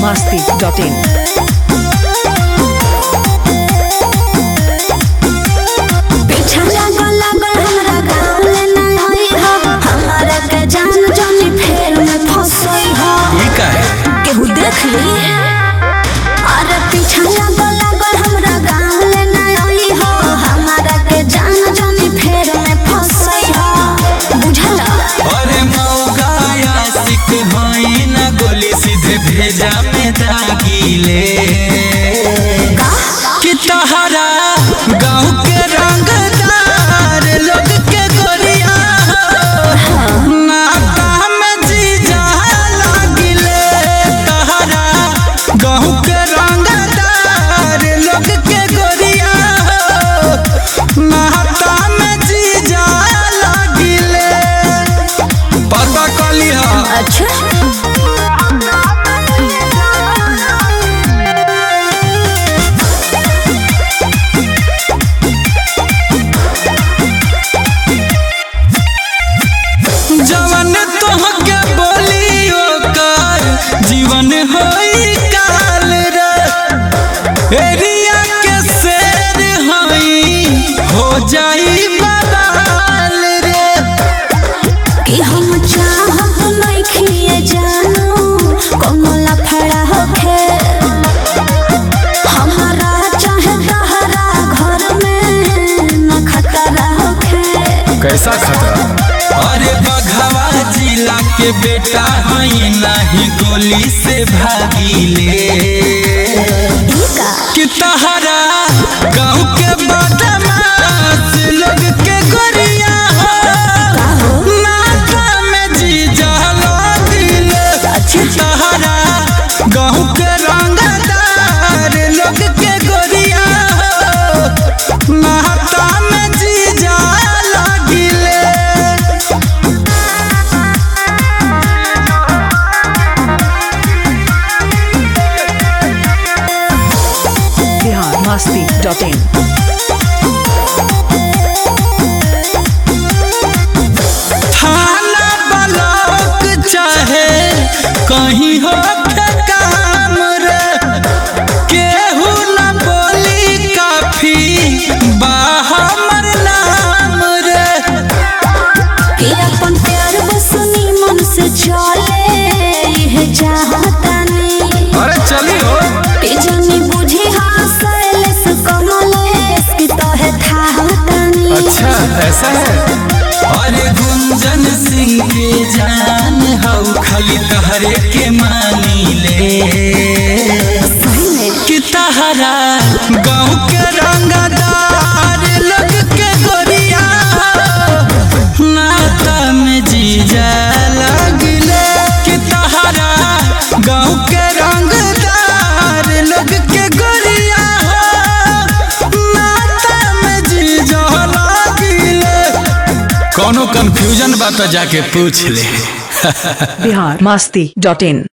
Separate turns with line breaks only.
biharmasti.in
पीछा लागल लागल हमरा गाँव ले ना होई हो हमरा के जान जानी फेर में फंसई हो
ई काहे
केहू देख ली अरे पीछा लागल लागल हमरा गाँव ले ना होई हो हमरा के जान जानी फेर में फंसई हो बुझला
अरे मौका आशिक होई ना गोली सीधे भेजा में दागिले कि तहरा गाँव के रंगदार लोग के गोरिया हो, नाता में जीजा लागिले तहरा गाँव के रंगदार लोग के गोरिया हो, नाता में जीजा लागिले पता कली हा
अच्छा
जवन तोहके बोली ओकर जीवन होई काल रे एरिया के शेर हई हो जाई बवाल रे
कि हम चाहत नइखिए जानू कोनो लफड़ा होखे हमारा चाहे तहरा घर में न खतरा होखे
कैसा खतरा अरे बघवा जिला के बेटा हई नहीं गोली से भागीले
ई का
कि तहरा गाँव के बदमाश लोग के गोरिया हो नाता में जीजा दिले तहरा गाँव के रंगदार लोग के गोरिया हो नाता में जीजा लगिले
biharmasti.in
थाना ब्लॉक चाहे कहीं हो के काम रे केहू न बोली काफी बा हमर नाम रे
कि अपन प्यार बसनी मन से चले यह चाहतानी
अरे चली हो
कि जानी बुझी हासेलेस कमलेस कि तोहे थाहतानी
अच्छा ऐसा है अरे गुंजन सिंह के जान हऊ खाली तहरे के मानी ले
सही में
कि तहरा गाँव के रंगदार लोग के गोरिया नाता में जीजा लगले कि तहरा गाँव के रंगदार लोग के गोरिया नाता में जीजा लगले कोनो कंफ्यूजन बा तो जाके पूछ ले
biharmasti.in